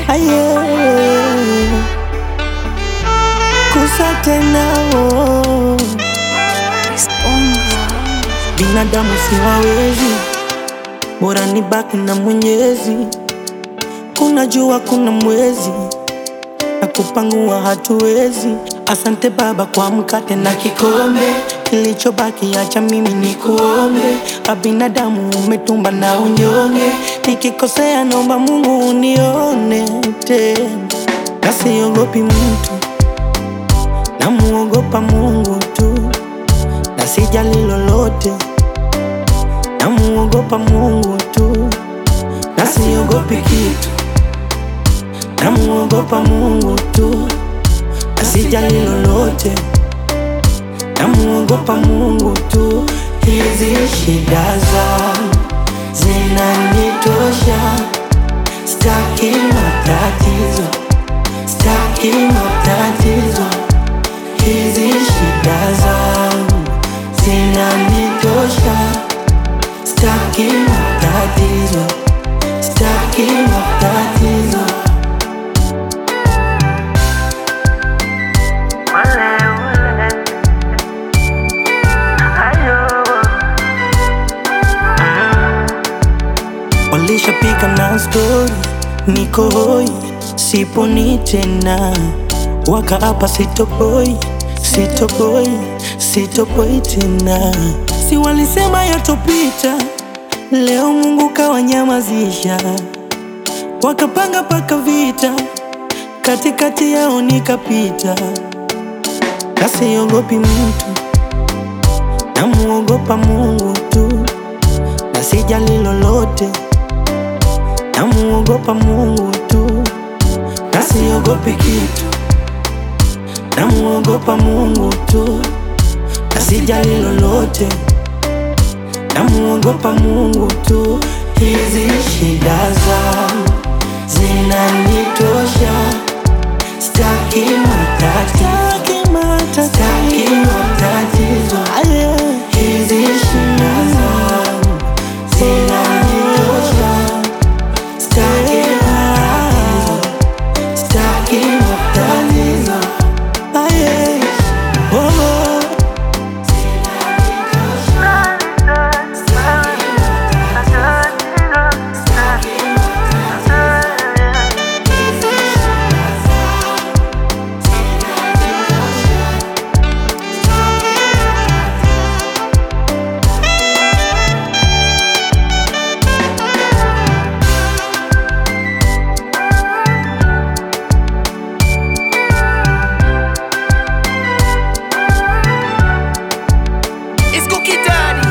aye kusa tena oh. Binadamu siwawezi, bora ni baki na Mwenyezi. Kuna jua, kuna mwezi na kupangua hatuwezi. Asante Baba kwa mkate na kikombe, kilichobaki acha mimi ni kuombe. Abinadamu umetumba na unyonge, nikikosea naomba Mungu unione tena, na siogopi mtu, namuogopa Mungu tu, na sijali lolote, namuogopa Mungu tu, na siogopi kitu, namuogopa Mungu tu na sijali lolote, namuogopa Mungu tu. Hizi shida zangu zinanitosha, staki matatizo, staki matatizo. Hizi shida zangu zinanitosha, staki matatizo, staki matatizo. Walishapika na stori, niko hoi, siponi tena, wakaapa sitopoi, sitopoi, sitopoi tena. Si walisema yatopita, leo Mungu kawanyamazisha, wakapanga paka vita, katikati yao nikapita, kasiogopi mtu, namuogopa Mungu tu, na sijali lolote namuogopa Mungu tu, na siogopi kitu, namuogopa Mungu tu, na sijali lolote, namuogopa Mungu tu. Hizi shida zangu zinanitosha, staki matatizo, staki matatizo. Hizi shida zangu zinanitosha Staki matatizo, staki matatizo. Aye, oh, oh. It's Cookie Daddy.